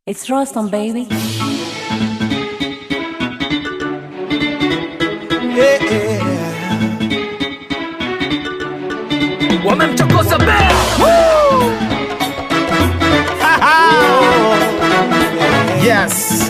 It's Rostam, baby. wamemchokoza bea Yes.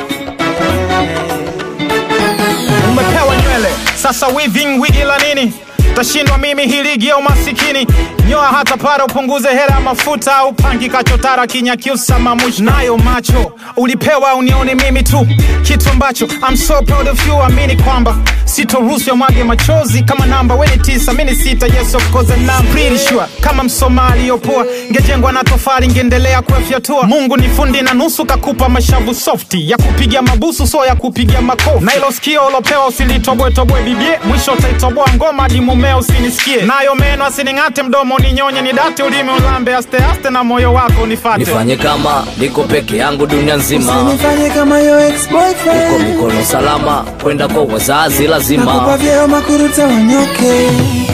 Umepewa nywele sasa weaving wigi la nini? Tashindwa mimi hii ligi ya umasikini. Nyoa hata para upunguze hela ya mafuta au pangi kachotara kinyakyusa mamush nayo macho ulipewa unione mimi tu kitu ambacho I'm so proud of you amini kwamba sitoruhusu mwage machozi kama namba weni tisa mini sita yes of course and I'm pretty sure kama msomali yopoa ngejengwa na tofali ngeendelea kuyafyatua Mungu ni fundi na nusu kakupa mashavu softi ya kupiga mabusu so ya kupiga makofi na ilo sikio ulopewa usilitobwetobwe bibie mwisho utaitoboa ngoma hadi mumeo usinisikie nayo meno asining'ate mdomo ninyonye ni date ulimi ulambe aste aste na moyo wako nifate nifanye kama niko peke yangu dunia nzima Usinifanye kama yo ex uko boyfriend mikono salama kwenda kwa wazazi Nakupa lazima vyeo makuruta wanyoke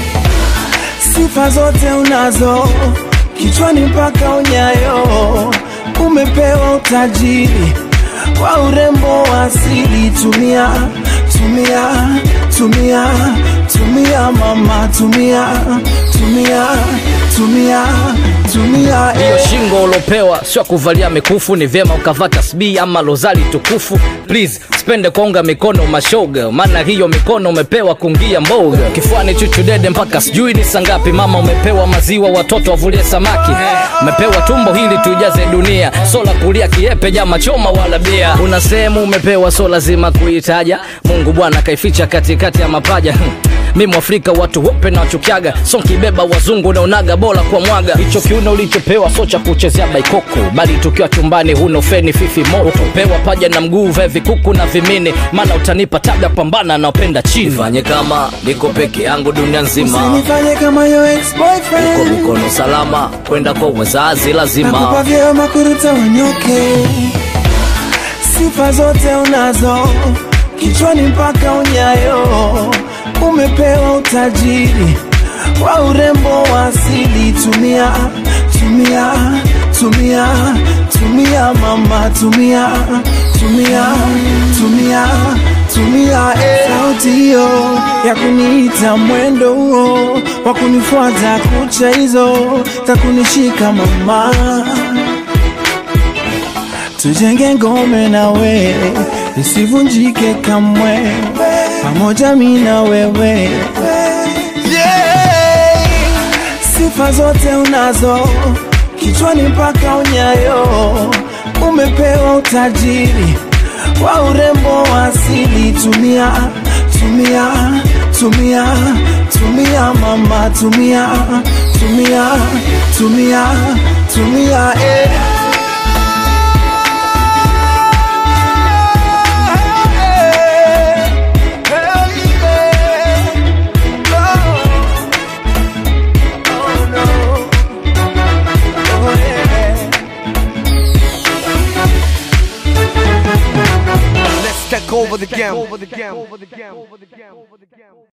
Sifa zote unazo Kichwani mpaka unyayo Umepewa utajiri Kwa urembo wa asili Tumia, tumia, tumia Tumia mama, tumia Tumia, tumia, tumia hiyo eh. shingo ulopewa sio ya kuvalia mikufu ni vyema ukavaa tasbii ama lozali tukufu please spende kuonga mikono mashoga maana hiyo mikono umepewa kungia mboga kifuani chuchudede mpaka sijui ni sangapi mama umepewa maziwa watoto wavulie samaki umepewa tumbo hili tujaze dunia sola kulia kiepe jama choma wala bia una sehemu umepewa so lazima kuitaja mungu bwana kaificha katikati ya mapaja Hmm. mi mwafrika watu wope na wachukiaga so nkibeba wazungu naonaga bora kwa mwaga hicho kiuno ulichopewa so cha kuchezea baikoko bali tukiwa chumbani huno feni fifi moto utopewa paja na mguu ve vikuku na vimini maana utanipa tabia pambana naopenda chini fanye kama niko peke yangu dunia nzima Usinifanye kama yo ex uko boyfriend mikono salama kwenda kwa wazazi Nakupa lazima vyeo makuruta wanyoke Sifa zote unazo Kichwani mpaka unyayo Umepewa utajiri Wa urembo wa asili Tumia, tumia, tumia Tumia mama, tumia Tumia, tumia, tumia eh. Sauti hiyo ya kuniita mwendo huo Wa kunifuata kucha hizo Za kunishika mama tujenge ngome nawe isivunjike kamwe pamoja mi na wewe yeah. sifa zote unazo kichwani mpaka unyayo umepewa utajiri wa urembo wa asili tumia tumia tumia tumia mama tumia tumia tumia tumia eh. Let's take over the game.